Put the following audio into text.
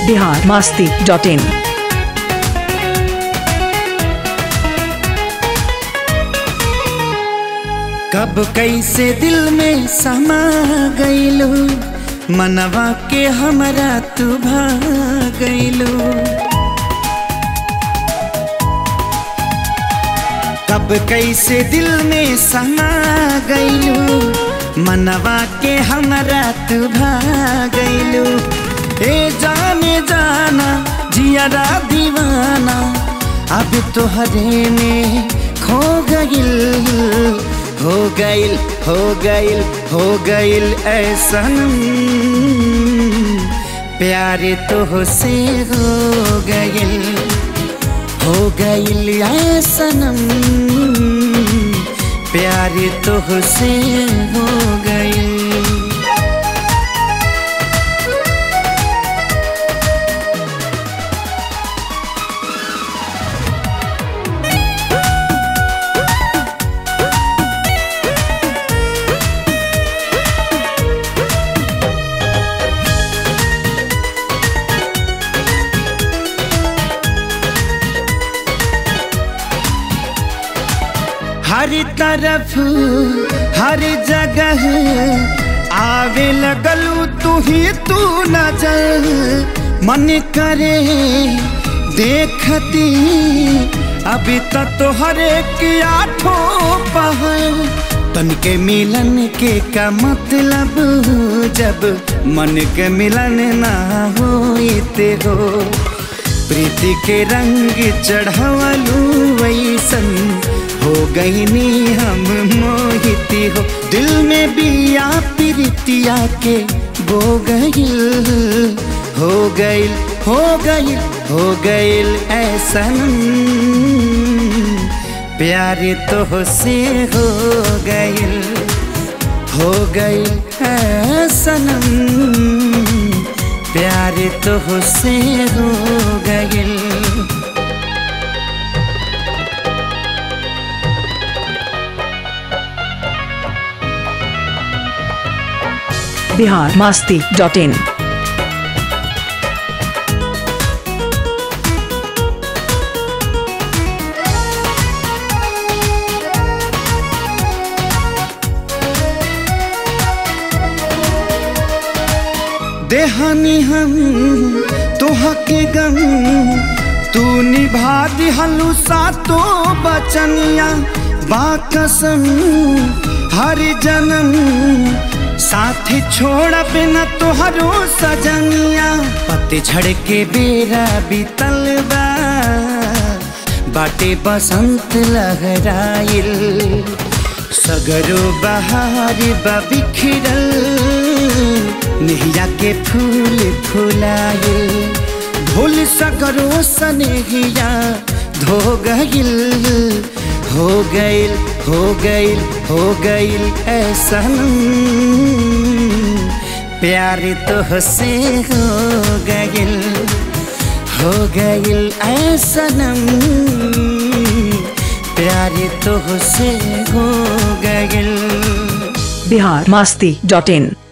Bihar Masti dot इन कब कैसे दिल में समा गईलू मनवा के हमरा तू गईलू कब कैसे दिल में समा गईलू मनवा के हमरा तू गईलू ए जाने जाना जियारा दीवाना अब तोहरे में खो गईल हो गईल हो गईल हो गईल ऐसन प्यार तो से हो गईल हो गईल ऐसनम प्यार तो से हो गईल हर तरफ हर जगह आवे लगलू तू ही तू नजर मन करे देखती अभी तक तो हर एक आठों पहर तन के मिलन के का मतलब जब मन के मिलन ना होते हो प्रीति के रंग चढ़वलू वैसन हो गईनी हम मोहिती हो दिल में बिया प्रीतिया के बो गईल हो गईल हो गईल हो गईल ऐसन प्यार तो से हो गईल हो गईल ऐसन प्यार तो से हो गईल बिहार मास्ती डॉट इन देहानी हम तोहा के गम तू निभा दिहलू सातो बचनिया बाकसम हर जन्म साथी छोड़ बिना तोहरो सजनिया पत्ते झड़ के बेरा बीतल बा बाटे बसंत लहराइल सगरो बहार बा बिखरल नेहिया के फूल फुलाए भूल सगरो सनेहिया धो गईल हो गईल हो गईल हो गईल ऐसन प्यार तो से हो गईल हो गईल ऐसनम प्यार तो से हो गईल बिहार मास्ती डॉट इन